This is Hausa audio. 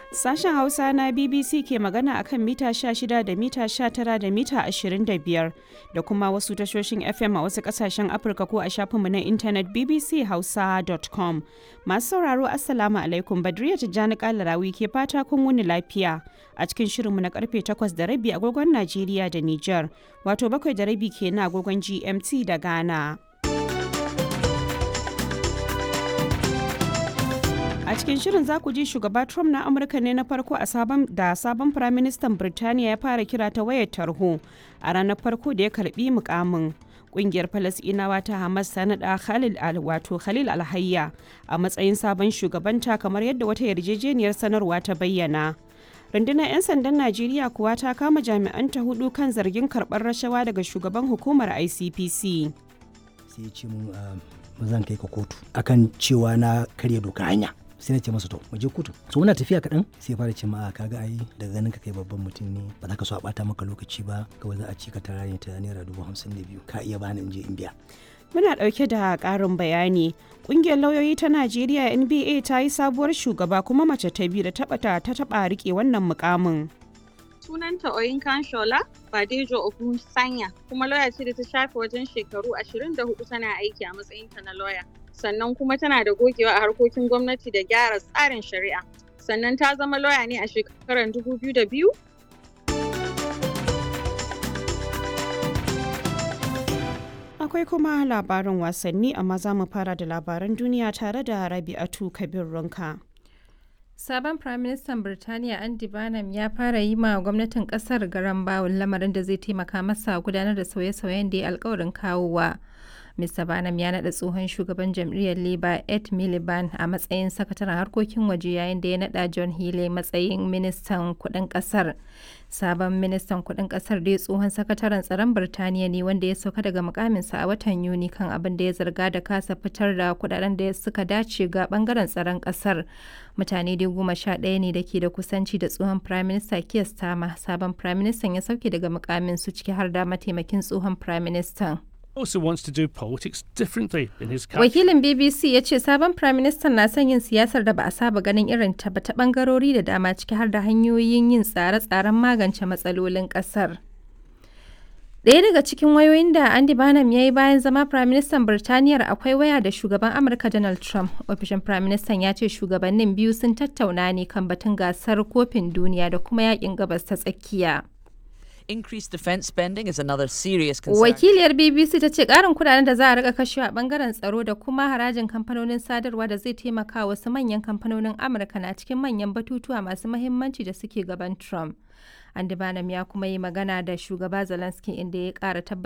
Sashen Hausa na BBC ke magana akan mita 16 da mita 19 da mita 25 da kuma wasu tashoshin FM a wasu kasashen Afirka ko a shafinmu na intanet bbchausa.com. Masu sauraro Assalamu alaikum Badriya Tijjani Kalarawi ke fata kun wuni lafiya a cikin shirinmu na karfe 8 da rabi agogon Najeriya da Nijar, wato bakwai da rabi ke na agogon GMT da Ghana. A cikin shirin za ku ji shugaba Trump na Amurka ne na farko a sabon da sabon firaministan Birtaniya ya fara kira ta wayar tarho a ranar farko da ya karbi mukamin. Kungiyar Falasɗinawa ta Hamas ta naɗa Khalil al wato Khalil Alhayya a matsayin sabon shugabanta kamar yadda wata yarjejeniyar sanarwa ta bayyana. rundunar 'yan sandan najeriya kuwa ta kama jami'anta hudu kan zargin karɓar rashawa daga shugaban hukumar icpc sai ya ce mun ba zan kai ka kotu akan cewa na karya doka hanya sai na ce masa to mu je kotu so muna tafiya kaɗan sai fara ce ma kaga ai daga ganin ka kai babban mutum ne ba za ka so a bata maka lokaci ba kawai za a ci ka tara ne ta naira dubu hamsin da biyu ka iya bani in je in biya muna ɗauke da ƙarin bayani ƙungiyar lauyoyi ta najeriya nba ta yi sabuwar shugaba kuma mace ta biyu da taɓa ta taɓa riƙe wannan mukamin sunanta Oyinkan Shola Badejo Ogun Sanya kuma lauya ce da ta shafe wajen shekaru 24 tana aiki a matsayinta na lauya. Sannan kuma tana da gogewa a harkokin gwamnati da gyara tsarin shari'a. Sannan ta zama lauya ne a shekarar 2002 Akwai kuma labarin wasanni amma za mu fara da labaran duniya tare da Rabi'atu Kabir Runka. Sabon Firaministan Birtaniya Andy Barnum ya fara yi ma gwamnatin kasar garan bawul lamarin da zai taimaka masa gudanar da sauye-sauyen da ya alkawarin kawowa. Mr. Barnum ya naɗa tsohon shugaban jam'iyyar Labour Ed Miliband a matsayin sakataren harkokin waje yayin da ya naɗa John Healey matsayin ministan kuɗin ƙasar. Sabon ministan kuɗin ƙasar dai tsohon sakataren tsaron Birtaniya ne wanda ya sauka daga mukaminsa a watan Yuni kan abin da ya zarga da kasa fitar da kuɗaɗen da suka dace ga ɓangaren tsaron ƙasar. Mutane dai goma sha ɗaya ne da ke da kusanci da tsohon Prime Minister Keir Starmer. Sabon Prime Minister ya sauke daga mukamin su ciki har da mataimakin tsohon Prime Minister. also wants to do politics differently in his country. Wakilin BBC ya ce sabon Prime Minister na son yin siyasar da ba a saba ganin irin ta ba ta bangarori da dama ciki har da hanyoyin yin tsare-tsaren magance matsalolin kasar. Ɗaya daga cikin wayoyin da Andy Barnum ya yi bayan zama Prime Minister Birtaniyar akwai waya da shugaban Amurka Donald Trump. Ofishin Prime Minister ya ce shugabannin biyu sun tattauna ne kan batun gasar kofin duniya da kuma yakin gabas ta tsakiya. increased defense spending is another serious concern. Wakiliyar BBC ta ce ƙarin kudaden da za a rika kashewa a bangaren tsaro da kuma harajin kamfanonin sadarwa da zai taimaka wasu manyan kamfanonin Amurka na cikin manyan batutuwa masu mahimmanci da suke gaban Trump. Andy Barnum ya kuma yi magana da shugaba Zelensky inda ya ƙara tabbatar